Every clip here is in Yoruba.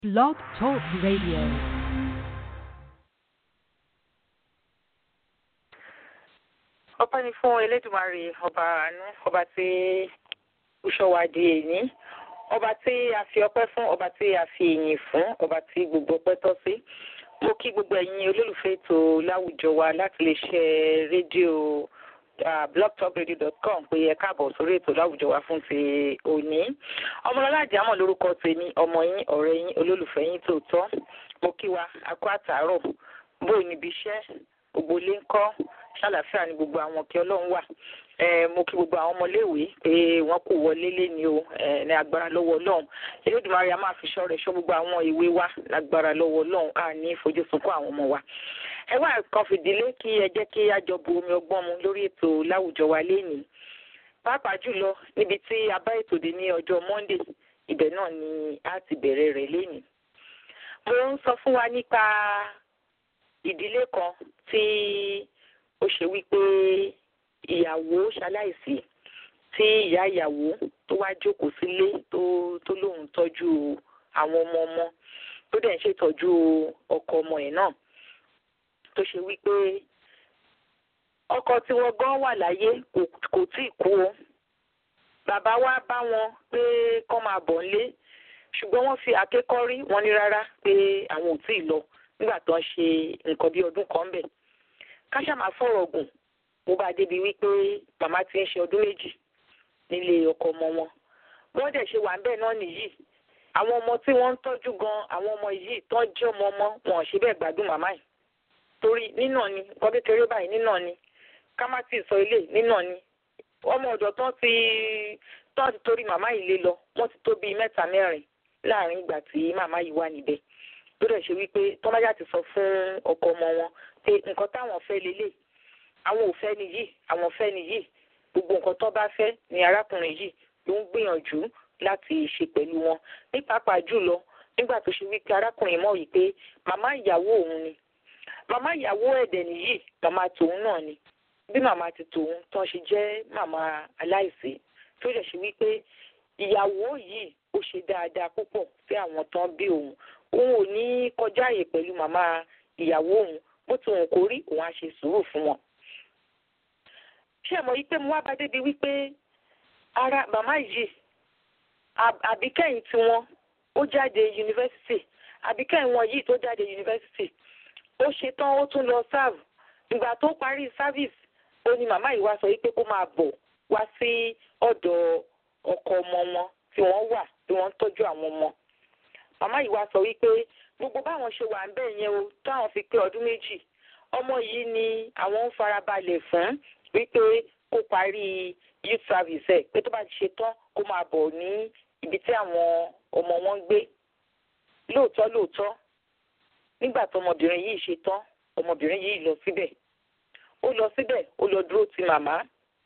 Blog Talk Radio. ọpẹ́ ni fún elédùmarè ọba àánú ọba tí ó ṣọ́ wa di èní ọba tí a fi ọpẹ́ fún ọba tí a fi ìyìn fún ọba tí gbogbo ọpẹ́ tọ́ sí mo kí gbogbo ẹ̀yin olólùfẹ́ ètò láwùjọ wa láti lè ṣe rédíò blogtalkradio.com pé ẹ káàbọ̀ sórí ètò láwùjọ wa fún ti òní ọmọlọ́lá àjàmọ̀ lórúkọ tèmi ọmọ yín ọ̀rẹ́ yín olólùfẹ́ yín tòótọ́ mo kí wa akó àtàárọ̀ bóyá níbi iṣẹ́ gbogbo ilé ń kọ́ ṣàlàfíà ni gbogbo àwọn kí ọlọ́run wà mo kí gbogbo àwọn ọmọléèwé pé wọ́n kò wọlé léni o ní agbára lọ́wọ́ ọlọ́run elédùnmarè a máa fi ṣọ́ rẹ̀ ṣọ́ gbogbo àwọn ìwé wa lágbára lọ́wọ́ ọlọ́run a ní ìfojúsunkún àwọn ọmọ wa. ẹ wá kan fìdílé kí ẹ jẹ́ kí a jọ bu omi ọgbọ́n mu lórí ètò láwùjọ wa lénìí pàápàá jùlọ níbi tí a bá ètò dé ní ọjọ́ monday ibẹ̀ náà ni a ti bẹ̀rẹ̀ rẹ̀ lénìí. mo ń sọ fún wa nípa ìdílé kan tí ó ṣe wípé ìyàwó ṣaláìsí tí ìyá ìyàwó tó wá jókòó sílé tó tó lóun tọ́jú àwọn ọmọ ọmọ tó dẹ̀ ń ṣètọ́jú ọkọ ọmọ ẹ̀ náà tó ṣe wípé ọkọ tí wọ́n gan wà láyé kò tí ì kú o bàbá wa bá wọn pé kán máa bọ̀ nílé ṣùgbọ́n wọ́n fi àkékọ́rí wọn ní rárá pé àwọn ò tí ì lọ nígbà tó ń ṣe nǹkan bí ọdún kan bẹ̀ káṣá máa fọ̀rọ̀ gùn mo bá débi wípé màmá ti ń ṣe ọdún méjì nílé ọkọ ọmọ wọn wọ́n dẹ̀ ṣe wà ń bẹ̀ náà nìyí àwọn ọmọ tí wọ́n ń tọ́jú gan àwọn ọmọ yìí tó jẹ́ ọmọ ọmọ wọn ò ṣe bẹ́ẹ̀ gbádùn màmá yìí torí nínà ni nǹkan kékeré báyìí nínà ni ká má ti sọ ilé nínà ni ọmọ ọ̀dọ̀ tó ti tó ti torí màmá yìí lé lọ wọ́n ti tó bíi mẹ́ta mẹ́rin láàrin ìgbà tí màmá yìí wà níbẹ̀ tó dẹ̀ ṣe wípé tọ́májà ti sọ fún ọkọ ọmọ wọn pé nǹkan táwọn fẹ́ lélẹ̀ àwọn ò fẹ́ nìyí àwọn fẹ́ nìyí gbogbo nǹkan tó bá fẹ́ ni arákùnrin yìí ló ń gbìyànjú láti ṣe pẹ̀lú wọn ní pàápàá jùlọ nígbà tó ṣe wípé arákùnrin mọ̀ wípé màmá ìyàwó òun ni màmá ìyàwó ẹ̀dẹ̀ nìyí màmá tòun náà ni bí màmá ti tòun tán ṣe jẹ́ màmá aláìsí tó dẹ̀ ṣe wípé ìyàwó yìí ó ṣe dáadáa púpọ̀ sí àwọn tán bí òun òun ò ní kọjá àyè pẹ̀lú màmá ìyàwó òun bó ti wọn kò rí òun á ṣe sùúrù fún wọn. ṣé ẹ mọ̀ yí pé mo wá bá débi wípé ara màmá yìí àbíkẹ́yìn tiwọn ó jáde yunifásitì àbíkẹ́yìn wọn yìí tó jáde yunifásitì ó ṣetán ó tún lọ sáàbù ìgbà tó parí sáfíìsì ó ní màmá yìí wá sọ wípé kó máa bọ̀ wá sí ọ̀dọ̀ ọkọ ọmọ wọn tí wọ́n wà tí wọ́n ń tọ́jú àwọn ọmọ màmá yìí wá sọ wípé gbogbo báwọn ṣe wà ń bẹ̀ yẹn o táwọn fi pé ọdún méjì ọmọ yìí ni àwọn ń farabalẹ̀ fún wípé kó parí youth service ẹ̀ pé tó bá ti ṣe tán kó máa bọ̀ ní ibi tí àwọn ọmọ wọn ń gbé lóòótọ́ lóòótọ́ nígbà tó ọmọbìnrin yìí ṣe tán ọmọbìnrin yìí lọ síbẹ̀ ó lọ síbẹ̀ ó lọ dúró ti màmá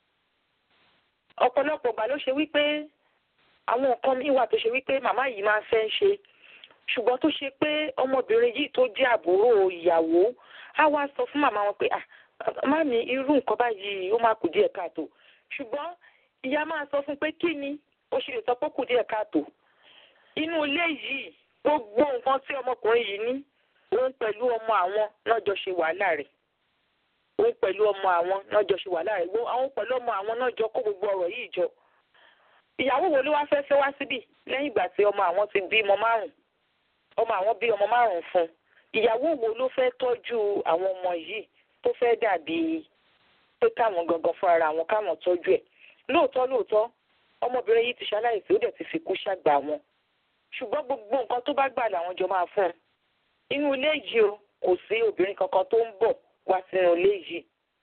ọ̀pọ̀lọpọ̀ ìgbà ló ṣe wípé àwọn nǹkan míì wà tó ṣe wípé màmá yìí máa ń fẹ́ ń ṣe ṣùgbọ́n tó ṣe pé ọmọbìnrin yìí tó jẹ́ àbúrò ìyàwó á wá sọ fún màmá wọn pé má mi irú nǹkan báyìí ó máa kù díẹ̀ káàtó ṣùgbọ́n ìyá máa sọ fún pé kí ni ó ṣe lè sọ pé kù díẹ̀ káàtó inú ilé yìí gbogbo nǹkan tí ọmọkùnrin yìí ní òun pẹ̀lú ọmọ àwọn náà jọ ṣe wàhálà rẹ̀ òun pẹ̀lú ọmọ àwọn náà jọ ṣe wàhálà rẹ̀ àwọn pẹ̀lú ọmọ àwọn náà jọ kó gbogbo ọ̀rọ̀ yìí jọ ìyàwó wo ló wá fẹ́ fẹ́ wá síbì lẹ́yìn ìgbà tí ọmọ àwọn ti bí ọmọ márùn ọmọ àwọn bí ọmọ márùn fún ìyàwó wo ló fẹ́ tọ́jú àwọn ọmọ yìí tó fẹ́ dàbí pé káwọn gangan fún ara wọn káwọn tọ́jú ẹ̀ lóòótọ́ lóòótọ́ ọmọbìnrin yìí ti ṣaláìsí ó dẹ̀ ti fi kú ṣàgbà wọn ṣùgbọ́n gbogbo nǹkan tó bá gbà làwọn jọ máa fún un inú ilé yìí o kò sí obìnrin kankan tó ń bọ̀ wá sínú ilé yìí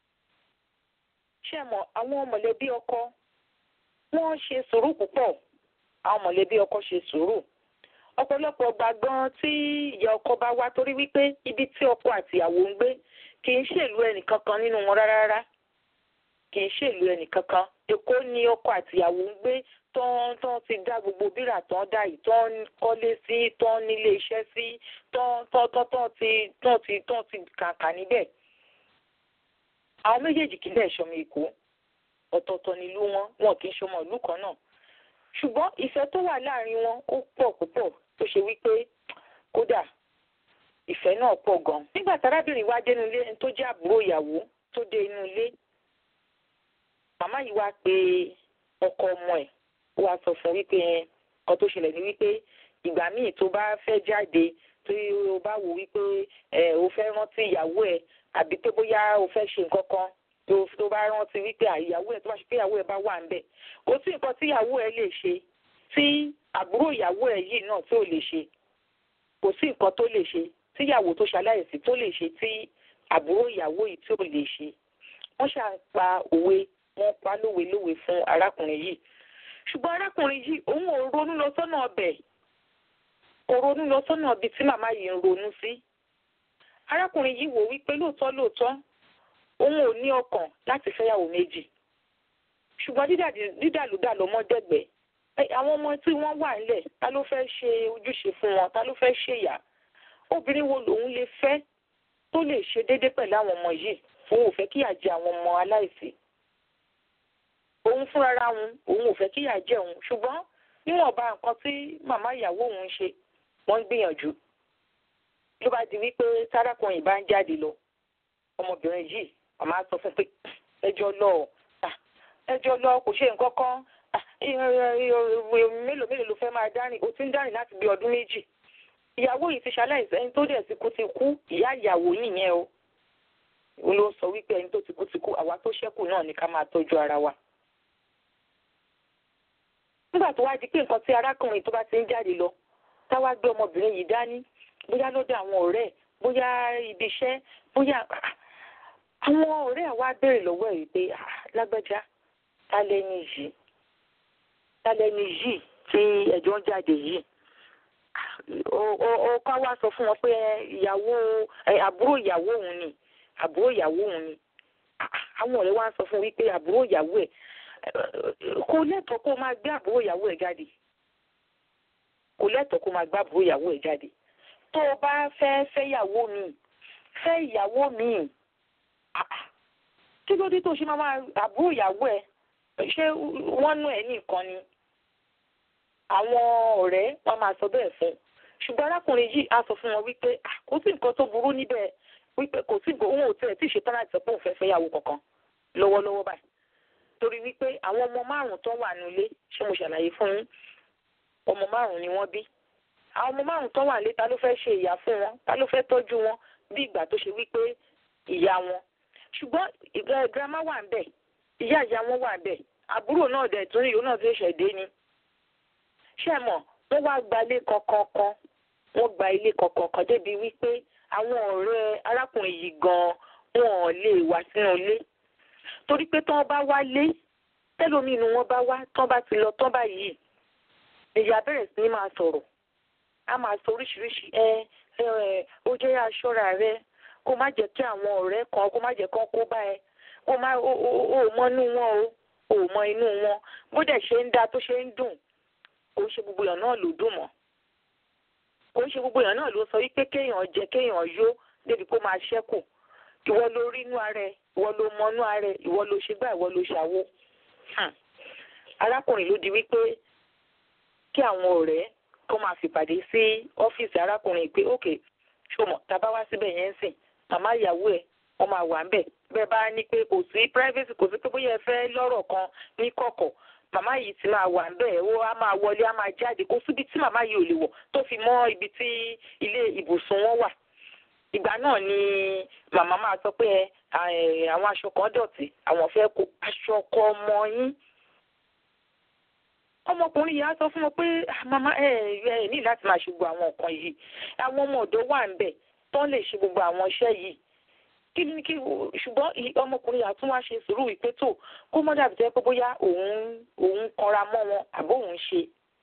ṣé mọ̀ àwọn mọ̀lẹ́bí ọkọ wọ́n ṣe sùúrù púpọ̀ àwọn mọ̀lẹ́bí ọkọ ṣe sùúrù ọ̀pọ̀lọpọ̀ ọgbà gan tí ìyá ọkọ bá wá torí wípé ibi tí ọkọ àti ìyàwó ń gbé kì í ṣèlú ẹnìkankan nínú wọn rárá rárá kì í ṣèlú ẹnìkankan èkó ni ọkọ àti ìyàwó ń gbé tán tán ti dá gbogbo bírà tán dá yìí tán kọ́lé sí tán nílé iṣẹ́ sí tán tán tán tán ti tán ti tán ti kàǹkà níbẹ̀ àwọn méjèèjì kì í dẹ̀ ṣọmọ èkó ọ̀tọ̀ọ̀tọ̀ nílùú wọn wọn kì í ṣọmọ ìlú kan náà ṣùgbọ́n ìfẹ́ tó wà láàrin wọn ó pọ̀ púpọ̀ tó ṣe wípé ìfẹ́ náà pọ̀ gan. nígbà tí arábìnrin wá dé inú ilé ẹni tó jẹ́ àbúrò ìyàwó tó dé inú ilé màmá yìí wá pe ọkọ ọmọ ẹ̀ ó wá sọ fún wípé ọ tó ṣẹlẹ̀ ní wípé ìgbà míì tó bá fẹ́ jáde tí o bá wò wípé ẹ o fẹ́ rántí ìyàwó ẹ̀ àbí pé bóyá o fẹ́ ṣe nǹkan kan tó tó bá rántí wípé ìyàwó ẹ̀ tó bá ṣe pé ìyàwó ẹ̀ bá wà ń bẹ̀ kò sí nǹkan tí ìyàwó ẹ̀ lè ṣe tí àbúrò ìyàwó ẹ̀ yìí náà tí ò lè ṣe kò sí nǹkan tó lè ṣe tí ìyàwó tó ṣaláìsí tó lè ṣe tí àbúrò ìyàwó yìí tí ò lè ṣe wọ́n ṣà ń pa òwe wọ́n pa lówe lówe fún arákùnrin yìí ṣùgbọ́n arákùnrin yìí òun ò ronú lọ sọ́nà ọbẹ̀ kò ronú lọ sọ́nà ibi tí màmá yìí ń ronú sí arákùnrin yìí wò wípé lóòótọ́ lóòótọ́ òun ò ní ọkàn láti fẹ́yàwó méjì ṣùgbọ́n dídàlúdà lọ́mọ dẹ̀gbẹ́ àwọn ọmọ tí wọ́n wà nílẹ̀ ta ló fẹ́ ṣe ojúṣe fún wọn ta ló fẹ́ ṣèyà obìnrin wo lòun lè fẹ́ tó lè ṣe déédé pẹ̀lú àwọn ọmọ yìí òun ò fẹ́ kíyà jẹ àwọn ọmọ aláìsí òun fúnra òun òun ò fẹ́ kíyà jẹ òun ṣùgbọ́n níwọ̀nba nǹkan tí màmá ìyàwó òun ṣe wọ́n ń gbìyànjú ló bá di wípé tárákùnrin bá ń jáde lọ ọmọbìnrin yìí màmá sọ fún pé ẹjọ́ lọ ẹjọ́ lọ kò ṣe nǹkan kan mélòó mélòó ló fẹ́ máa dárìn ó ti ń dárìn láti bí ọdún méjì ìyàwó yìí ti ṣaláìsí ẹni tó dẹ̀ ti kú ti kú ìyá ìyàwó nìyẹn o òun ló sọ wípé ẹni tó ti kú ti kú àwa tó ṣẹ́kù náà ni ká máa tọ́jú ara wa. nígbà tó wá di pé nǹkan tí arákùnrin tó bá ti ń jáde lọ táwa gbé ọmọbìnrin yìí dání bóyá lọ́dọ̀ àwọn ọ̀rẹ́ bóyá ibi iṣẹ́ bóyá àwọn ọ̀rẹ́ àwa béèrè lọ́wọ́ ẹ̀ wípé lágbájá ta lẹ́ni yìí ta lẹ́ni yìí tí ẹ̀jọ́ ń jáde yìí ó ká wá sọ fún wọn pé ìyàwó àbúrò ìyàwó òun ni àbúrò ìyàwó òun ni àwọn ọ̀rẹ́ wa ń sọ fún wípé àbúrò ìyàwó ẹ̀ kò lẹ́tọ̀ọ́ kó máa gbé àbúrò ìyàwó ẹ̀ jáde kò lẹ́tọ̀ọ́ kó máa gbé àbúrò ìyàwó ẹ̀ jáde tó o bá fẹ́ fẹ́ ìyàwó mi fẹ́ ìyàwó mi kí ló dé tó ṣe máa máa àbúrò ìyàwó ẹ̀ ṣé wọ́n nú ẹ̀ nìkan ni àwọn ọ̀rẹ́ wọn máa sọ bẹ́ẹ̀ fún un ṣùgbọ́n arákùnrin yìí á sọ fún wọn wípé kò sí nǹkan tó burú níbẹ̀ wípé kò sí nǹkan òun ò tẹ̀ tí ì ṣetán láti sọ pé òun fẹ́ fẹ́ yàwó kankan lọ́wọ́lọ́wọ́ báyìí torí wípé àwọn ọmọ márùn tó wà nílé ṣé mo ṣàlàyé fún yín ọmọ márùn ni wọ́n bí àwọn ọmọ márùn tó wà nílé ta ló fẹ́ ṣe ìyá fún wọn ta ló fẹ́ tọ́jú wọn bí ìgbà tó ṣe wípé ìyá wọn ṣùgbọ́n girama wà ń bẹ̀ ìyá ìyá wọn wà ń bẹ̀ àbúrò náà dẹ̀ tún ìyó náà tó ṣẹ̀dé ni ṣé mọ̀ wọ́n wá gba ilé kọ̀ọ̀kan wọ́n gba ilé kọ̀ọ̀kan débi wípé àwọn ọ̀rẹ́ arákùnrin yìí gan-an wọn ò lè wá sínú ilé torí pé tán bá wá lé tẹ́lómi inú wọn bá wá tán bá ti lọ tán báyìí ìyá bẹ̀rẹ̀ sí ní máa sọ̀rọ̀ a máa sọ oríṣiríṣi ẹ ẹ ó jẹ́ aṣọ́ra rẹ kó má jẹ́ kí àwọn ọ̀rẹ́ kan kó má jẹ́ kán kó bá ẹ kó má ó mọ inú wọn o ò mọ inú wọn bó dẹ̀ ṣe ń dá tó ṣe ń dùn kò ń ṣe gbogbo èèyàn náà ló dùn mọ́ kò ń ṣe gbogbo èèyàn náà ló sọ wípé kéèyàn jẹ kéèyàn yó débi kó máa ṣẹ́kù ìwọ ló rí inú ara ẹ ìwọ ló mọ inú ara ẹ ìwọ ló ṣe gbá ìwọ ló ṣàwo arákùnrin ló di wípé kí àwọn ọ̀rẹ́ kó máa fìpàdé sí ọ́fíìsì arákùnrin pé ókè ṣọmọ tàbá wá síbẹ̀ yẹn ń sìn màmá ìyàwó ẹ̀ wọ́n máa wà ń bẹ̀ bẹ́ẹ̀ bá ní pé kò sí privacy kò sí pé bóyá ẹ fẹ́ lọ́rọ̀ kan ní kọ̀kọ̀ màmá yìí ti máa wà ńbẹ̀ ó á máa wọlé á máa jáde kó síbi tí màmá yìí ò lè wọ̀ tó fi mọ́ ibi tí ilé ibùsùn wọn wà ìgbà náà ni màmá máa sọ pé àwọn aṣọ kan dọ̀tí àwọn fẹ́ kó aṣọ ọkọ ọmọ yín ọmọkùnrin yìí á sọ fún wọn pé màmá ẹ ẹ ní láti máa ṣe gbogbo àwọn nǹkan yìí àwọn ọmọ ọ̀dọ́ wà ńbẹ̀ tó lè ṣe gbogbo àwọn iṣẹ́ yìí kí ni kí ṣùgbọ́n ọmọkùnrin àtún wá ṣe sùúrù wípé tó kó mọ́ dàbí jẹ́ pé bóyá òun òun kanra mọ́ wọn àbó òun ṣe.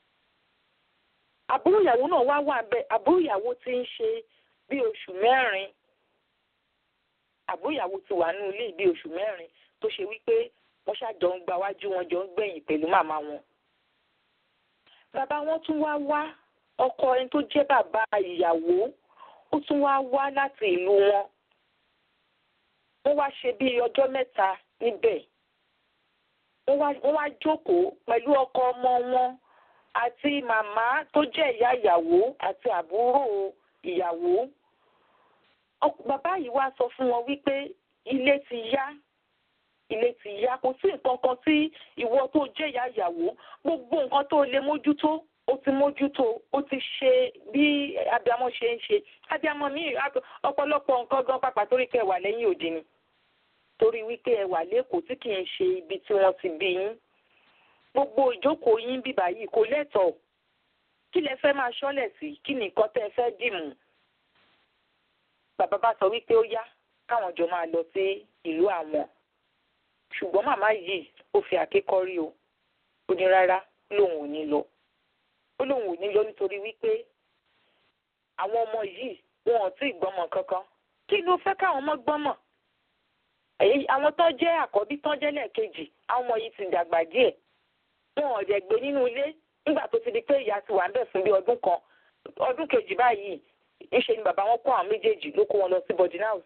àbúrò ìyàwó náà wá wà bẹ́ẹ̀ àbúrò ìyàwó ti ń ṣe bí oṣù mẹ́rin àbúrò ìyàwó ti wà ní ilé bí oṣù mẹ́rin tó ṣe wípé wọ́n ṣàjọ ń gba wájú wọn jọ ń gbẹ̀yìn pẹ̀lú màmá wọn. bàbá wọn tún wá wá ọkọ ẹni tó jẹ́ bàbá ìyàwó ó tún wá wá láti ìlú wọn wọ́n wá ṣe bí ọjọ́ mẹ́ta níbẹ̀ wọ́n wá jókòó pẹ̀lú ọkọ ọmọ wọn àti màmá tó jẹ́ ìyá ìyàwó àti àbúrò ìyàwó bàbá yìí wá sọ fún wọn wípé ilé ti yá ilé ti yá kò sí nǹkan kan tí ìwọ tó jẹ́ ìyá ìyàwó gbogbo nǹkan tó lè mójútó ó ti mójútó ó ti ṣe bí abiyamọ ṣe ń ṣe abiyamọ mi ọ̀pọ̀lọpọ̀ nǹkan gan pàpà torí kẹ́ wà lẹ́yìn òdì ni torí wípé ẹ wà lẹ́kọ̀ọ́ tí kì í ṣe ibi tí wọ́n ti bí yín gbogbo ìjókòó yín bíbá yìí kò lẹ́tọ̀ọ́ kí lẹ fẹ́ máa ṣọ́lẹ̀ sí kí ni nǹkan tẹ́ ẹ fẹ́ dìmú bàbá bá sọ wípé ó yá káwọn jọ máa lọ sí ìlú àwọn ṣùgbọ́n màmá yìí ó fi àkékọ́rí o ó ní rárá lòun ò ní lọ ó lòun ò ní lọ nítorí wípé àwọn ọmọ yìí wọn ò tí ì gbọ́mọ kankan kí ló fẹ́ káwọn ọmọ gbọ́mọ àwọn tó jẹ́ àkọ́bí tó jẹ́ lẹ́ẹ̀kejì àwọn ọmọ yìí ti dàgbà díẹ̀ wọn ò dẹ̀ gbé nínú ilé nígbà tó ti di pé ìyá ti wà ń bẹ̀ fún bí ọdún kan ọdún kejì báyìí ńṣe ni bàbá wọn kó àwọn méjèèjì ló kó wọn lọ sí boarding house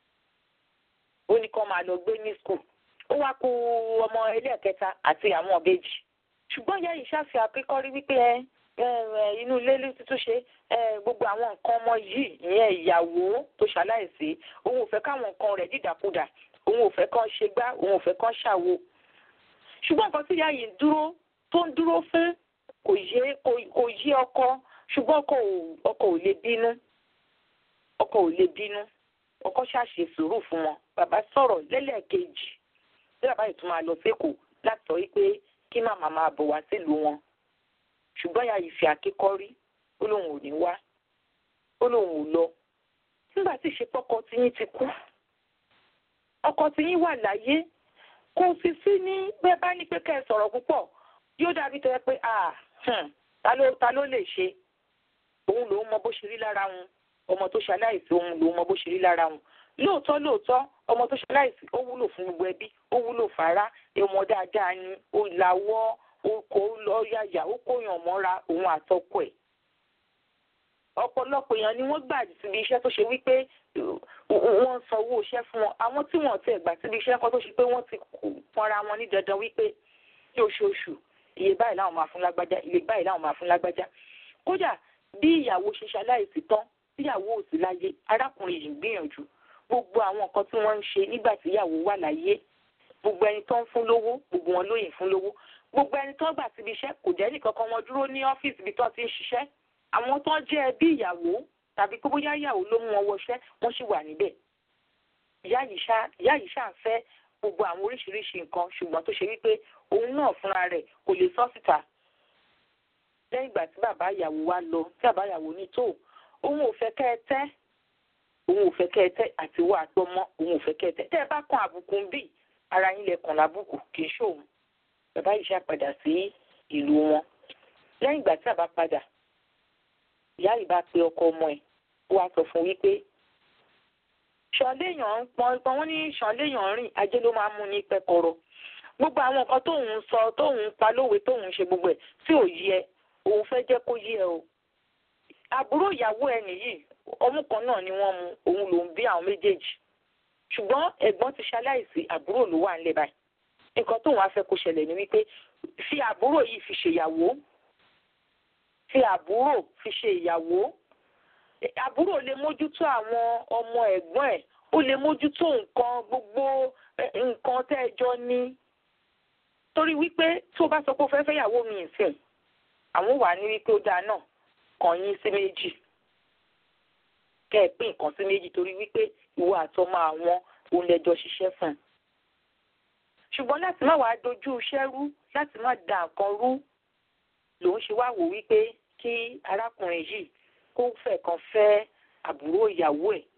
ó ní kán máa lọ gbé ní school ó wá kó ọmọ ẹlẹ́ẹ̀kẹta àti àwọn ọ̀bẹ́jì ṣùgbọ́n ìyá yìí ṣàfihàn akẹ́kọ̀ọ́rí wípé ẹ inú ilé ló ti tún ṣe gbogbo àwọn nǹkan ọmọ yìí ìyẹn ìyàwó tó ṣaláìsí òun ò fẹ́ káwọn nǹkan rẹ̀ dìdàkudà òun ò fẹ́ kán ṣe gbá òun ò fẹ́ kán ṣàwo ṣùgbọ́n nǹkan tí ìyá yìí dúró tó ń dúró fún kò yé kò yé ọkọ ṣùgbọ́n ọkọ ò lè bínú ọkọ ò lè bínú ọkọ ṣàṣe sùúrù fún wọn bàbá sọ̀rọ̀ lẹ́lẹ́ẹ̀kejì bí bàbá yìí tún máa lọ sékòó láti sọ wípé kí màmá máa bọ̀ wá sílùú wọn ṣùgbọ́n ìyá yìí fi àkékọ́rí ó lóun ò ní wá ó lóun ò lọ nígbà tí ìṣepọ́kọ tiyín ti kú ọkọ tiyín wà láyé kò sì sí ní bẹ́ẹ̀ bá ní pé kẹ́ ẹ sọ̀rọ̀ púpọ̀ yóò dàbí tẹ́ pé ta ló ta ló lè ṣe òun lòun mọ bó ṣe rí lára wọn ọmọ tó ṣaláìsí òun lòun mọ bó ṣe rí lára wọn lóòótọ́ lóòótọ́ ọmọ tó ṣaláìsí ó wúlò fún gbogbo ẹbí ó wúlò fara ọmọ dáadáa ni ó lawọ́ ó kó lọ yàyà ó kóyàn mọ́ra òun àtọkọ ẹ̀ ọ̀pọ̀lọpọ̀ èèyàn ni wọ́n gbà síbi iṣẹ́ tó ṣe wípé wọ́n ń sanwó iṣẹ́ fún wọn àwọn tí wọ́n ti gbà síbi iṣẹ́ kan tó ṣe pé wọ́n ti pọnra wọn ní dandan wípé ní oṣooṣù iye báyìí láwọn máa fún lágbájá iye báyìí láwọn máa fún lágbájá kódà bí ìyàwó ṣe ṣaláìsí tán tíyàwó ò sí láyé arákùnrin yìí ń gbìyànjú gbogbo àwọn nǹkan tí wọ́n ń ṣe nígbà tí ìyàwó wà láyé gbogbo ẹni tó ń fún lówó gbogbo wọn lóyìn fún lówó gbogbo ẹni tó gbà síbi iṣẹ́ kò jẹ́ nìkan kan wọn dúró ní ọ́fíìsì ibi tó ti ń ṣiṣẹ́ àwọn tó jẹ́ ẹbí ìyàwó tàbí pé bóyá ìyàwó ló mú wọn wọṣẹ́ wọ́n sì wà níbẹ̀ ìyá yìí ṣáà fẹ́ gbogbo àwọn oríṣiríṣi nǹkan ṣùgbọ́n tó ṣe wípé òun náà fúnra rẹ̀ kò lè sọ síta lẹ́yìn ìgbà tí bàbá ìyàwó wa lọ tí bàbá ìyàwó ní tó òun ò fẹ́ kẹ́ ẹ tẹ́ òun ò fẹ́ kẹ́ ẹ tẹ́ àti wà gbọ́mọ́ òun ò fẹ́ kẹ́ ẹ tẹ́ tẹ́ ẹ bá kan àbùkù ń bì ara yín lẹ kàn lábùkù kì í ṣòun bàbá yìí ṣàpadà sí ìlú wọn lẹ́yìn ìgbà tí bàbá padà ìyá yìí bá pe ọkọ ọmọ ẹ̀ ó wá sọ fún wípé ṣọléèyàn pọn pọn wọn ní ṣọléèyàn rìn ajé ló máa mú ní pẹkọrọ gbogbo àwọn nǹkan tóun sọ tóun pa lówe tóun ṣe gbogbo ẹ̀ tí ò yẹ òun fẹ́ jẹ́ kó yé ẹ o àbúrò ìyàwó ẹ nìyí ọmú kan náà ni wọ́n mu òun lòún bí àwọn méjèèjì ṣùgbọ́n ẹ̀gbọ́n ti ṣaláìsí àbúrò ló wà nílẹ̀ báyìí nǹkan tóun á fẹ́ kó ṣẹlẹ̀ ni wípé fi àbúrò yìí fi ṣèyàwó fi àbúrò fi ṣe ìyàwó àbúrò lè mójútó àwọn ọmọ ẹ̀gbọ́n ẹ̀ ó lè mójútó nǹkan gbogbo nǹkan tẹ́ ẹ jọ ní torí wípé tó bá sọ pé ó fẹ́ fẹ́yàwó mi ìsìn àwọn wà ní wípé ó dáa náà kàn yín sí méjì kẹ́ ẹ pín nǹkan sí méjì torí wípé ìwọ àtọmọ àwọn òun lẹjọ ṣiṣẹ́ fún un ṣùgbọ́n láti má wàá dojú iṣẹ́ rú láti má da nǹkan rú lòun ṣe wá wò wípé kí arákùnrin yìí kó fẹ́ kan fẹ́ àbúrò ìyàwó ẹ̀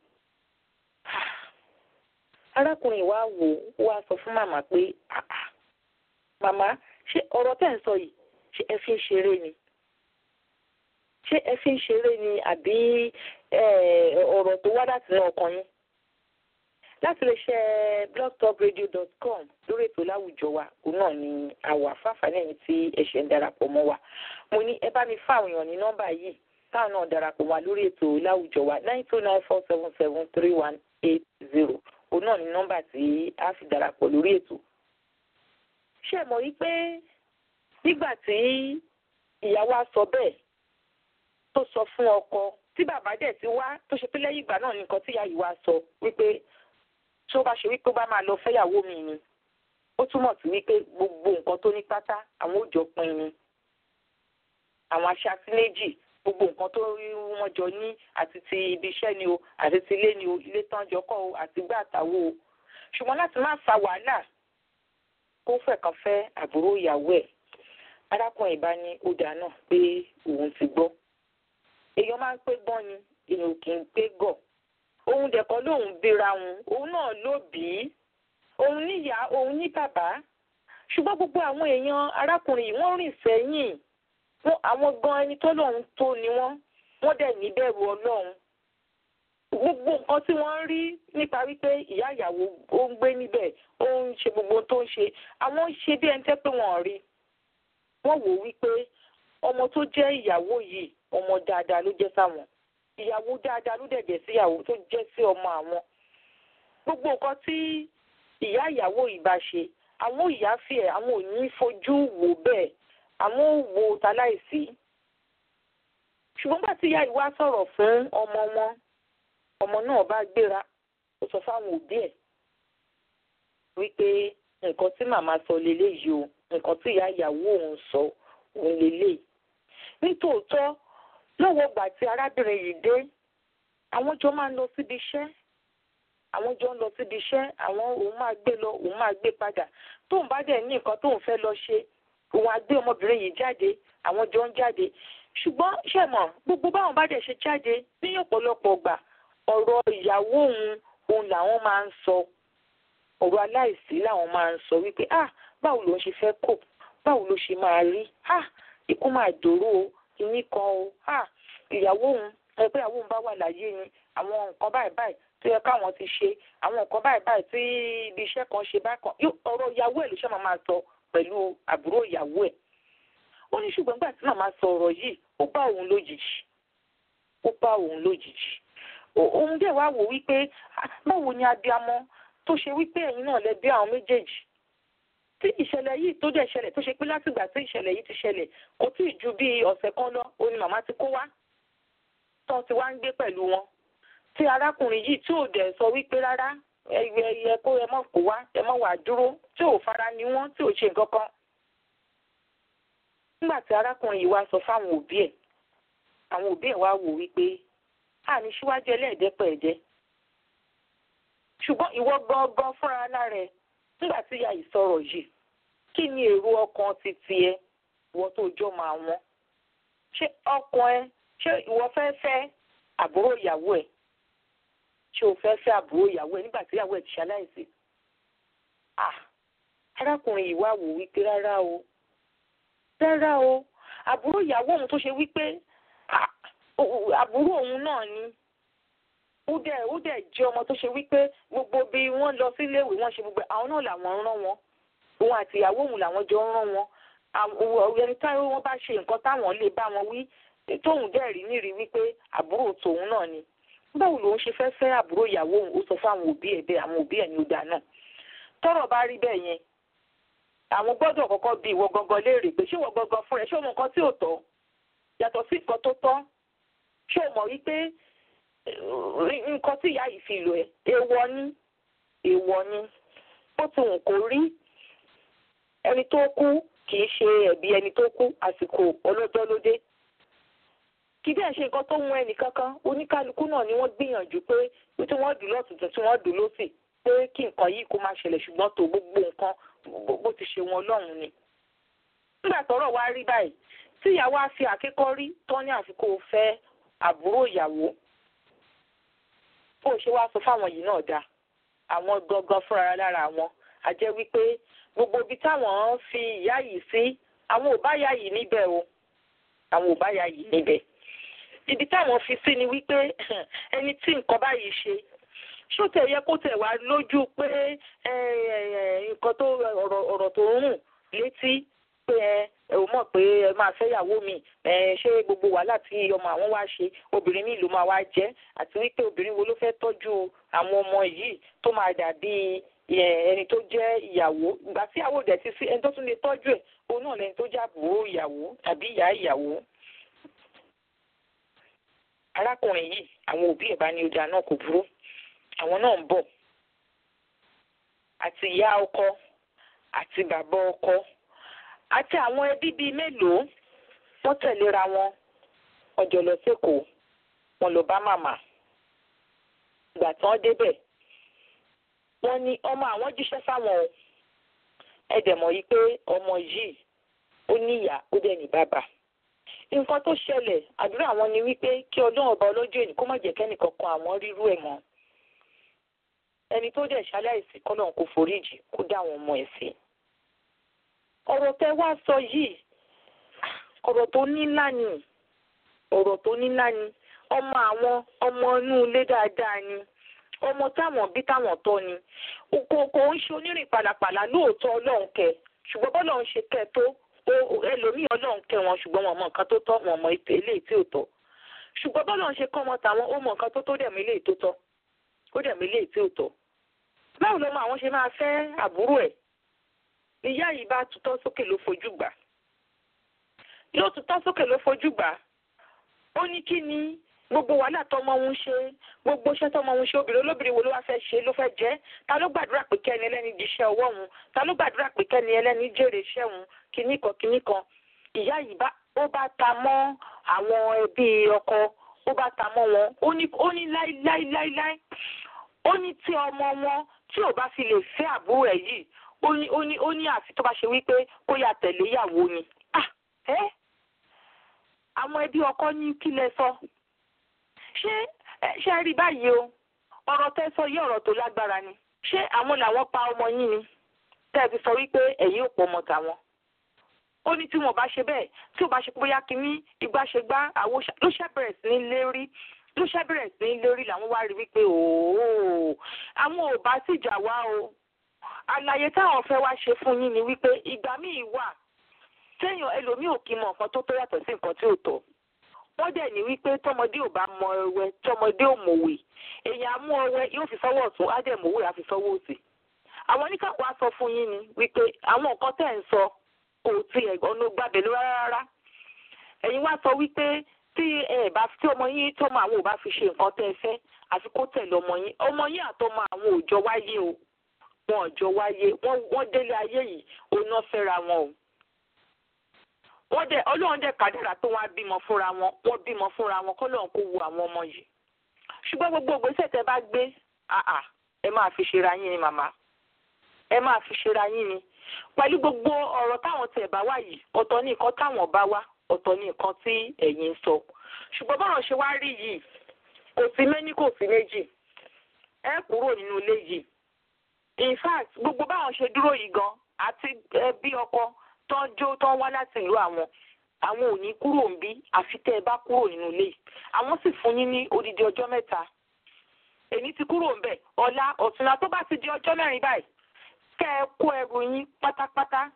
arákùnrin wa wò ó wá sọ fún màmá pé màmá ṣé ọ̀rọ̀ tẹ́ ń sọ yìí ṣé ẹ fi ń ṣeré ni ṣé ẹ fi ń ṣeré ni àbí ọ̀rọ̀ tó wá láti inú ọkàn yín láti lè ṣe blogtalkradio.com lórí ètò láwùjọ wa òun náà ni àwà fáfáà lẹ́yìn tí ẹ ṣe ń darapọ̀ mọ́ wa mo ní ẹ bá mi fáwọn èèyàn ní nọ́mbà yìí táwọn náà darapọ̀ wá lórí ètò láwùjọ wa nine two nine four seven seven three one eight zero òun náà ni nọ́mbà tí a fi darapọ̀ lórí ètò. ṣé ẹ mọ̀ wípé nígbà tí ìyàwó á sọ bẹ́ẹ̀ tó sọ fún ọkọ tí bàbá dẹ̀ ti wá tó ṣe pé lẹ́yìn ìgbà náà ni nǹkan tí ìyá yìí wá sọ wípé tí ó bá ṣe wípé ó bá máa lọ fẹ́yàwó mi ni ó túmọ̀ sí wípé gbogbo nǹkan tó ní pátá àwọn ò jọ pín ni àwọn aṣáájú méjì gbogbo nǹkan tó wọ́n jọ ní àti ti ibi iṣẹ́ ni o àti ti ilé ni o ilé tán jọ kọ́ o àti gbá àtàwọ o ṣùgbọ́n láti má fa wàhálà kó fẹ́ kan fẹ́ àbúrò ìyàwó ẹ̀ arákùnrin bá ní ó dáa náà pé òun ti gbọ́ èèyàn máa ń pé gbọ́n ni èèyàn kì í pé gọ̀ òun dẹ̀kọ́ lòun bíra òun òun náà ló bí í òun níyà òun ní bàbá ṣùgbọ́n gbogbo àwọn èèyàn arákùnrin yìí wọ́n rìn sẹ́yìn àwọn gan ẹni tó lòun tó ni wọ́n wọ́n dẹ̀ níbẹ̀rù ọlọ́run gbogbo nǹkan tí wọ́n ń rí nípa wípé ìyá ìyàwó ó ń gbé níbẹ̀ ó ń ṣe gbogbo tó ń ṣe àwọn ń ṣe bí ẹni tẹ́ pé wọ́n rí wọ́n wò wípé ọmọ tó jẹ́ ìyàwó yìí ọmọ dáadáa ló jẹ́ sáwọn ìyàwó dáadáa ló dẹ̀ jẹ́ sí ìyàwó tó jẹ́ sí ọmọ àwọn gbogbo nǹkan tí ìyá ìyàwó yìí bá ṣe àwọn ìyá fi ẹ̀ àwọn ò ní fojú wò bẹ́ẹ̀ àwọn ò wo taláìsí ṣùgbọ́n bá tí ìyá yìí wá sọ̀rọ̀ fún ọmọ wọn ọmọ náà bá gbéra ó sọ fáwọn òbí ẹ̀ wípé nǹkan tí màmá sọ leléyìí o nǹkan tí ìyá ìyàwó òun sọ òun leléyìí nítòótọ́ lọ́wọ́ ìgbà tí arábìnrin yìí dé àwọn jọ máa ń lọ síbi iṣẹ́ àwọn jọ ń lọ síbi iṣẹ́ àwọn òun máa gbé lọ òun máa gbé padà tóun bá dẹ̀ ní nǹkan tóun fẹ́ lọ ṣe òun á gbé ọmọbìnrin yìí jáde àwọn jọ ń jáde ṣùgbọ́n ṣẹ̀mọ̀ gbogbo báwọn bá dẹ̀ ṣe jáde ní ọ̀pọ̀lọpọ̀ gbà ọ̀rọ̀ ìyàwó òun òun làwọn máa ń sọ ọ̀rọ̀ aláìsí làwọn máa ń sọ wípé ah báwo ló ń ṣe fẹ́ kò báwo ló ṣe máa rí ah ikú máa dòró o kìíní kan o ah ìyàwó òun ẹ pé ìyàwó òun bá wà láyé ni àwọn nǹkan báyìí báyìí tó yẹ káwọn ti ṣe àwọn nǹkan báyìí báyìí tí ibi iṣẹ́ kan ṣe bákan ọ̀rọ̀ ìyàwó ẹ̀ ló ṣe máa máa sọ pẹ̀lú àbúrò ìyàwó ẹ̀ ó ní ṣùgbọ́n nígbà tí màmá sọ ọ̀rọ̀ yìí ó bá òun lójijì ó bá òun lójijì òun dẹ̀ wá wò wípé báwo ni abiamọ tó ṣe wípé ẹ̀yin náà lẹ bí àwọn méjèèjì tí ìṣẹ̀lẹ̀ yìí tó dẹ̀ ṣẹlẹ̀ tó ṣe pé látìgbà tí ìṣẹ̀lẹ̀ yìí ti ṣẹlẹ̀ kò tí ì ju bí ọ̀sẹ̀ kan lọ ó ní màmá ti kó wá tó ti wá ń gbé pẹ̀lú wọn tí arákùnrin yìí tí ò dẹ̀ sọ wípé rárá ẹyẹ ẹyẹ kó ẹ mọ̀ kó wá ẹ mọ̀ wá dúró tí ò fara ni wọ́n tí ò ṣe nǹkan kan. nígbà tí arákùnrin yìí wá sọ fáwọn òbí ẹ̀ àwọn òbí ẹ̀ wá wò wípé àní síwájú ẹlẹ́ẹ̀dẹ́pẹ̀ẹ́dẹ́ ṣùgbọ́n ìwọ gangan fúnra lára ẹ̀ nígbà tí ìyá yìí sọ̀rọ̀ yìí kí ni èrò ọkàn ti tiẹ̀ ìwọ tó jọ máa wọ́n ṣé ọkàn ẹ ṣé ìwọ fẹ́ fẹ́ àbúrò ìyàwó ẹ̀ ṣé o fẹ́ fẹ́ àbúrò ìyàwó ẹ̀ nígbà tí ìyàwó ẹ̀ ti ṣaláìsí ah arákùnrin yìí wá wò wípé rárá o rárá o àbúrò ìyàwó òun tó ṣe wípé àbúrò òun náà ni ó dẹ̀ ó dẹ̀ jẹ́ ọmọ tó ṣe wípé gbogbo bí wọ́n lọ síléèwé wọ́n ṣe gbogbo àwọn náà làwọn rán wọn òun àti ìyàwó òun làwọn jọ ń rán wọn ẹni táwọn wọn bá ṣe nǹkan táwọn lè bá wọn wí tóun dẹ̀ rí nírí wípé àbúrò tòun náà ni báwo lòun ṣe fẹ́ fẹ́ àbúrò ìyàwó òun ó sọ fáwọn òbí ẹ̀ bẹ́ẹ̀ àwọn òbí ẹ̀ ní ó dáa náà tọ́rọ̀ bá rí bẹ́ẹ̀ yẹn àwọn gbọ́dọ̀ kọ́kọ́ bi ìwọ gangan léèrè pé ṣé ìwọ gangan fúnra ẹ̀ ṣé o mọ nǹkan tí ò tọ́ yàtọ̀ sí nǹkan tó tọ́ ṣé o mọ̀ wípé nǹkan tí ìyá yìí fi lò ẹ́ èèwọ̀ ni èèwọ̀ ni ó ti wù kó rí ẹni tó kú kì í ṣe ẹ̀bi ẹni tó kú àsìkò ọlọ́jọ́ ló dé kì í dẹ̀ ṣe nǹkan tó mú ẹnì kankan oníkálukú náà ni wọ́n gbìyànjú pé tí wọ́n dùn lọ́tùtù tí wọ́n dùn lọ́sì pé kí nǹkan yìí kó má ṣẹlẹ̀ ṣùgbọ́n tó gbogbo nǹkan bó ti ṣe wọn lọ́rùn ni. nígbà tọ́rọ̀ wá rí báyìí tí ìyàwó á fi àkékọ́ rí tán ní àfikún fẹ́ àbúrò ìyàwó bó ṣe wá sọ fáwọn yìí náà dáa àwọn gangan fúnra lára wọn a jẹ́ wípé gbogbo ibi táwọn fi ìyá yìí sí àwọn ò bá yá yìí níbẹ̀ o àwọn ò bá yá yìí níbẹ̀ ibi táwọn fi sí ni wípé ẹni tí nǹkan báyìí ṣe ṣó tẹ̀ yẹ kó tẹ̀ wá lójú pé nǹkan tó ọ̀rọ̀ tó ń rùn létí pé ẹ ò mọ̀ pé ẹ máa fẹ́ yàwó mi ṣé gbogbo wàhálà tí ọmọ àwọn wá ṣe obìnrin mi ló máa wá jẹ́ àti wípé obìnrin wo ló fẹ́ tọ́jú àwọn ọmọ yìí tó máa dàbí ẹni tó jẹ́ ìyàwó ìgbà tí ìyàwó dẹ̀ ti sí ẹni tó tún lè tọ́jú ẹ̀ òun náà lẹni tó jẹ́ àbúrò ìyàwó tàbí ìyá ìyàwó. arákùnrin yìí àwọn òbí ẹ̀ bá ní ọjà náà kò burú àwọn náà ń bọ̀ àti ìyá ọkọ àti bàbá ọkọ àti àwọn ẹbí bíi mélòó wọ́n tẹ̀léra wọn ọjọ́ lọ sẹ́kọ̀ọ́ wọn lọ bá màmá ìgbà tí wọ́n débẹ̀ wọ́n ní ọmọ àwọn jíṣẹ́ fáwọn o ẹ dẹ̀ mọ̀ yí pé ọmọ yìí ó ní ìyá ó dẹ̀ ní bàbá nǹkan tó ṣẹlẹ̀ àdúrà wọn ni wípé kí ọlọ́run ọba ọlọ́jọ́ èní kó má jẹ́ kẹ́nìkan kan àwọn rírú ẹ̀ mọ́ ẹni tó dẹ̀ ṣaláìsí kọ́lọ́run kó foríjì kó dá àwọn ọmọ ẹ̀ sí. ọ̀rọ̀ tẹ wá sọ yìí ọ̀rọ̀ tó nílá ni ọ̀rọ̀ tó nílá ni ọmọ àwọn ọmọ inú ilé dáadáa ni ọmọ táwọn bí táwọn tọ́ ni kò ń ṣe onírìn pàlàpàlà lóòótọ́ ọlọ́run kẹ ṣùgbọ́n bọ́lọ́run ṣe kẹ tó ẹlòmíì ọlọ́run kẹ wọn ṣùgbọ́n wọn mọ nǹkan tó tọ́ wọn mọ eléyìí tí ò tọ́ ṣùgbọ́n bọ́lọ́run ṣe kọ́ ọmọ tàwọn ó mọ nǹkan tó tó dẹ̀mí eléyìí tó tọ́ ó dẹ̀mí eléyìí tí ò tọ́ báwo lọmọ àwọn ṣe máa fẹ́ àbúrò ẹ̀ ìyá yìí bá tutọ́ sókè ló fojú gbà yóò tutọ́ sókè ló fojú gbà ó ní kí ni gbogbo wàhálà tọmọ ń ṣe gbogbo iṣẹ́ tọmọ ń ṣe obìnrin olóbìnrin wo ló wá fẹ́ ṣe ló fẹ́ jẹ́ ta ló gbàdúrà pé kẹ́ni ẹlẹ́ni di iṣẹ́ ọwọ́ òun ta ló gbàdúrà pé kẹ́ni ẹlẹ́ni jèrè iṣẹ́ òun kinní kan kinní kan ìyá yìí bá ó bá ta mọ́ àwọn ẹbí ọkọ ó bá ta mọ́ wọn ó ní ó ní láíláíláíláí ó ní tí ọmọ wọn tí ò bá fi lè fẹ́ àbúrò ẹ̀ yìí ó ní ó ní ó ní àfi tó bá ṣe wípé kó yà tẹ̀lé ìyàwó ni ah ẹ́ àwọn ẹbí ọkọ ní kí lẹ sọ ṣé ṣe rí báyìí o ọ̀rọ̀ tẹ́ sọ yí ọ̀rọ̀ tó lágbára ni ṣé àwọn làwọn pa ọmọ yín ni tẹ́ ẹ fi sọ wípé ẹ̀yin ò pọ̀ ọmọ tàwọn ó ní tí wọn bá ṣe bẹ́ẹ̀ tí ò bá ṣe bóyá kínní ìgbà ṣe gbá àwo ló ṣe bẹ̀rẹ̀ sí ní lérí ló ṣe bẹ̀rẹ̀ sí ní lérí làwọn wá rí wípé òó àwọn ò bá sì jà wá o àlàyé táwọn fẹ́ wá ṣe fún yín ni wípé ìgbà míì wà téèyàn ẹlòmíì ò kí mọ nǹkan tó tó yàtọ̀ sí nǹkan tí ò tọ́ wọ́n dẹ̀ ní wípé tọmọdé ò bá mọ ẹwẹ́ tọmọdé ò mọ̀wé èèyàn amú ọwẹ́ yóò fi sọ́wọ́ ọ̀tún á dẹ̀ mọ̀wé á fi sọ́wọ́ òsì. àwọn oníkàkọ́ á sọ fún yín ni wípé àwọn nǹkan tẹ̀ ń sọ kò tí ẹ̀ ọ̀nà gbàbẹ̀ ló rárá. ẹ̀yin wá sọ wípé tí ẹ bá tí ọmọ yín tọmọ àwọn ò bá fi ṣe nǹkan tẹ́ ẹ fẹ́ àfi kó tẹ̀lé ọmọ yín ọmọ yín àtọmọ àwọn ò jọ wáyé o wọn ò jọ wáyé wọ́n délé ayé yìí òun náà fẹ́ra wọn o wọ́n dẹ̀ ọlọ́run dẹ̀ kádàrà tó wá bímọ fúnra wọn wọ́n bímọ fúnra wọn kọ́lọ́run kó wo àwọn ọmọ yìí ṣùgbọ́n gbogbo ìgbésẹ̀ tẹ́ bá gbé àà ẹ máa fi ṣera yín ni màmá ẹ máa fi ṣera yín ni pẹ̀lú gbogbo ọ̀rọ̀ táwọn tẹ̀ bá wá yìí ọ̀tọ̀ ní nǹkan táwọn bá wá ọ̀tọ̀ ní nǹkan tí ẹ̀yin ń sọ ṣùgbọ́n bọ́rọ̀ ṣe wá rí yìí kò sí méní kò sí méjì ẹ kúrò nínú ilé yìí in fact gbogbo báwọn ṣe dúró yìí gan àti ẹbí ọkọ tán jó tán wá láti ìlú àwọn àwọn ò ní kúrò ń bí àfi tẹ́ ẹ bá kúrò nínú ilé àwọn sì fún yín ní odidi ọjọ́ mẹ́ta èmi ti kúrò ńbẹ̀ ọ̀la ọ̀túnla tó bá ti di ọjọ́ mẹ́rin báyìí kẹ́ ẹ kó ẹrù yín pátápátá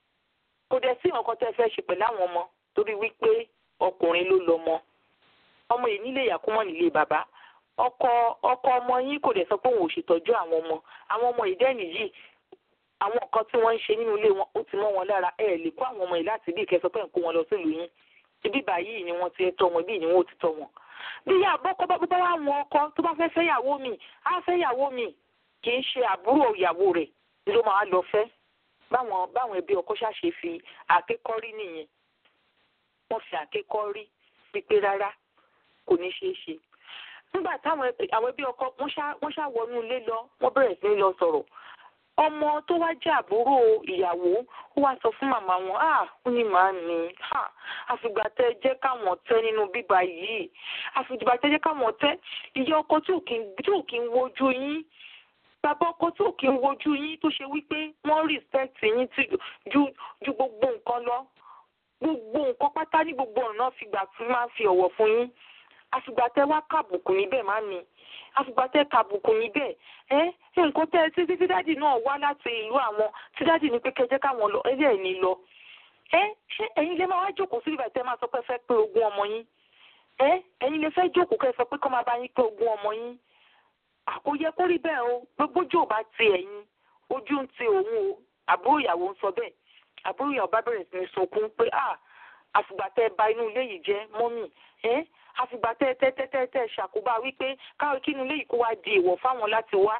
kò dẹ̀ sí nǹkan tẹ́ ẹ fẹ́ ṣe pẹ̀lú àwọn ọmọ torí wípé ọkùnrin ló lọ́mọ ọmọ yìí nílé ìyá kó mọ́ nílé bàbá ọkọ ọkọ ọmọ yín kò dẹ̀ sọ pé òun ò ṣètọ́jú àwọn ọmọ àwọn ọmọ ìdẹ́nì yìí àwọn nǹkan tí wọ́n ń ṣe nínú ilé wọn ó ti mọ́ wọn lára ẹ lè kó àwọn ọmọ yìí láti bí ìkẹsọ pé ń kó wọn lọ sílùú yín ibi báyìí ni wọ́n ti ẹ tọ́ wọn ibi ni wọ́n ti tọ́ wọn. bí ìyá àbọ́kọ́ bá bá wà wọn ọkọ tó bá fẹ́ fẹ́yàwó mi á fẹ́yàwó mi kì í ṣe àbúrò ìyàwó rẹ̀ ló máa lọ fẹ́ báwọn báwọn ẹbí ọkọ ṣàṣe fi àkékọ́rí nìyẹn wọ́n fi àkékọ́rí pípé rárá kò ní ṣeé ṣe nígbà táwọn àwọn ẹbí ọkọ wọ́n ṣá wọnú ilé lọ wọ́n bẹ̀rẹ̀ sí lọ sọ̀rọ̀ ọmọ tó wá jẹ́ àbúrò ìyàwó ó wá sọ fún màmá wọn à ó ní màá ní àfìgbà tẹ́ jẹ́ káwọn tẹ́ nínú bíbá yìí àfìgbà tẹ́ jẹ́ káwọn tẹ́ ìyá ọkọ tí ò kí ń wojú yín bàbá ọkọ tí ò kí ń wojú yín tó ṣe wípé wọ́n respect yín ju ju gbogbo nǹkan lọ gbogbo nǹkan pátá ní gbogbo ọ̀nà fìgbà tí máa fi ọ̀wọ̀ fún yín àfìgbà tẹ́ wá kàbùkù níbẹ̀ má mi àfìgbà tẹ́ kàbùkù níbẹ̀ ẹ nǹkan tẹ́ títí tí dáàdì náà wá láti ìlú àwọn tí dáàdì ní pé kẹjẹ káwọn lọ ẹyẹ ẹ̀ ní lọ ẹ ṣé ẹ̀yin lè máa wá jókòó sí ibà tẹ́ máa sọ pé fẹ́ pé ogún ọmọ yín ẹ ẹ̀yin lè fẹ́ jókòó kẹ́ sọ pé kọ́ máa bá yín pé ogún ọmọ yín àkóyẹ kó rí bẹ́ẹ̀ o gbogbo jò bá ti ẹ̀yin ojú ń ti òun o àbúrò ìyàwó ń sọ bẹ́ẹ̀ àbúrò ìyàwó bá bẹ̀rẹ̀ sí ní sunkún pé ah àfìgbà tẹ́ bà inú ilé yìí jẹ́ mọ́mì ẹ àfìgbà tẹ́ tẹ́ tẹ́ tẹ́ tẹ́ ṣàkóbá wípé káwọn kínú ilé yìí kó wá di ìwọ̀ fáwọn láti wá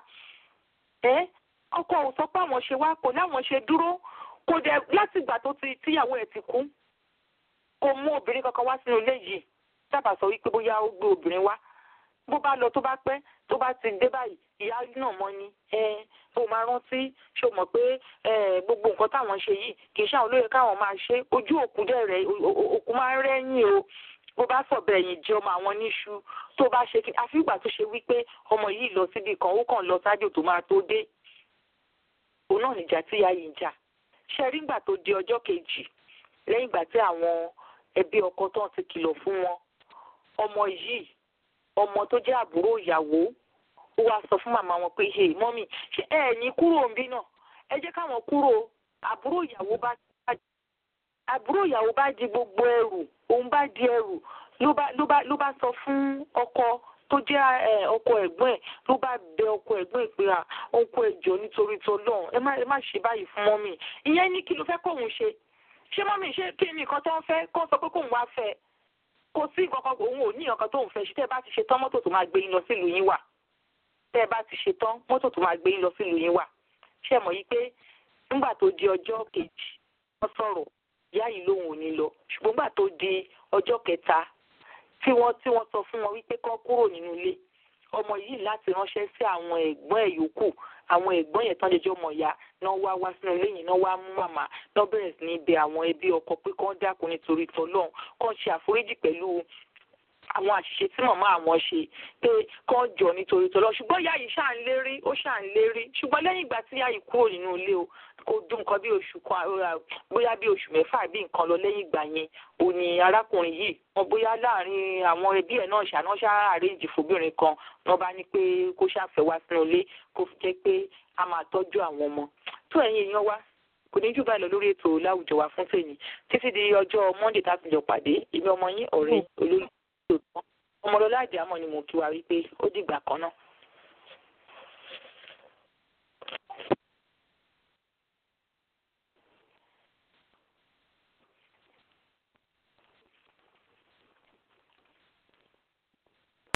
ẹ ọkọ ò sọ pé àwọn ṣe wá kò láwọn ṣe dúró kò dẹ̀ láti ìgbà tó ti tíyàwó ẹ̀ ti kú kò mú obìnrin kankan wá sínú ilé yìí sábà sọ wípé bóyá ó gbé obìnrin wá bó bá lọ tó bá pẹ́ tó bá ti dé báyìí ìyá náà mọ́ ni ẹ ó máa rántí ṣó mọ̀ pé gbogbo nǹkan táwọn ṣe yìí kì í ṣàwọn olóye káwọn máa ṣe ojú òkú dẹ̀ rẹ̀ òkú máa ń rẹ́yìn o bó bá sọ̀bẹ̀ ẹ̀yìn jẹ́ ọmọ àwọn níṣu tó bá ṣe kí àfi ìgbà tó ṣe wípé ọmọ yìí lọ síbi kan ó kàn lọ sájò tó máa tó dé òun náà nìjà tí ìyá yìí ń jà ṣe rí ìgbà tó di ọjọ́ kejì lẹ́yìn ìgbà tí àwọn ẹbí ọkọ tó ti kìlọ̀ fún wọn ọmọ yìí ọmọ tó jẹ́ àbúrò ìyàwó ó wá sọ fún màmá wọn pé hey mọ́mì ṣé ẹ ní kúrò ń bí náà ẹ jẹ́ káwọn kúrò àbúrò ìyàwó bá àbúrò ìyàwó bá di gbogbo ẹrù òun bá di ẹrù ló bá ló bá ló bá sọ fún ọkọ tó jẹ́ ọkọ ẹ̀gbọ́n ẹ̀ ló bá bẹ ọkọ ẹ̀gbọ́n ẹ̀ pé à ọkọ ẹ̀jọ̀ nítorí tọlọ́run ẹ má ẹ má ṣe báyìí fún mọ́mì ìyẹn ní kí ló fẹ́ kóun ṣe ṣé mọ́mì ṣé kí ni nǹkan tó ń fẹ́ kó sọ pé kóun wá fẹ́ kò sí nǹkan kan òun ò ní nǹkan tóun fẹ́ ṣe tẹ́ ẹ bá ti ṣe tán mọ́tò tó máa gbé yín lọ sílùú yín wà tẹ́ ẹ bá ti ṣe tán mọ́tò tó máa gbé yín lọ sílùú yín wà ṣé mọ̀ yí pé nígbà tó di ọjọ́ kejì wọ́n sọ̀rọ̀ ìyá yìí lòun ò ní lọ ṣùgbọ́n nígbà tó di ọjọ́ kẹta tí wọ́n tí wọ́n sọ fún wọn wípé kán kúrò nínú ilé ọmọ yìí láti ránṣẹ́ sí àwọn ẹ̀gbọ́n ẹ̀ yòókù àwọn ẹ̀gbọ́n yẹn tán jẹjọ́ mọ̀ ya náà wá wá sínú ilé yìí náà wá mú màmá náà bẹ̀rẹ̀ sí ní bẹ àwọn ẹbí ọkọ pé kán dákun nítorí tọlọ́run kán ṣe àforíjì pẹ̀lú àwọn àṣìṣe tí màmá àwọn ṣe pé kán jọ nítorí tọlọ́run ṣùgbọ́n ìyá yìí ṣáà ń lérí ó ṣáà ń lérí ṣùgbọ́n lẹ́yìn ìgbà tí ìyá yìí kúrò nínú ilé o kò dún nǹkan bí oṣù kan bóyá bí oṣù mẹ́fà bí nǹkan lọ lẹ́yìn ìgbà yẹn ò ní arákùnrin yìí wọn bóyá láàrin àwọn ẹbí ẹ̀ náà ṣàná ṣáà àrèjì fóbìnrin kan wọn bá ní pé kó ṣàfẹ́ wá sínú ilé kó fi jẹ́ pé a máa tọ́jú àwọn ọmọ tó ẹ̀yin èèyàn wá kò ní jù báyìí lọ lórí ètò láwùjọ wa fún tèmi títí di ọjọ́ monday tá a ti jọ pàdé èmi ọmọ yín ọ̀rẹ́ olólùfẹ́ ọmọlọ́lá àdìámọ̀ ni mo kí wa wípé ó dìgbà kan náà.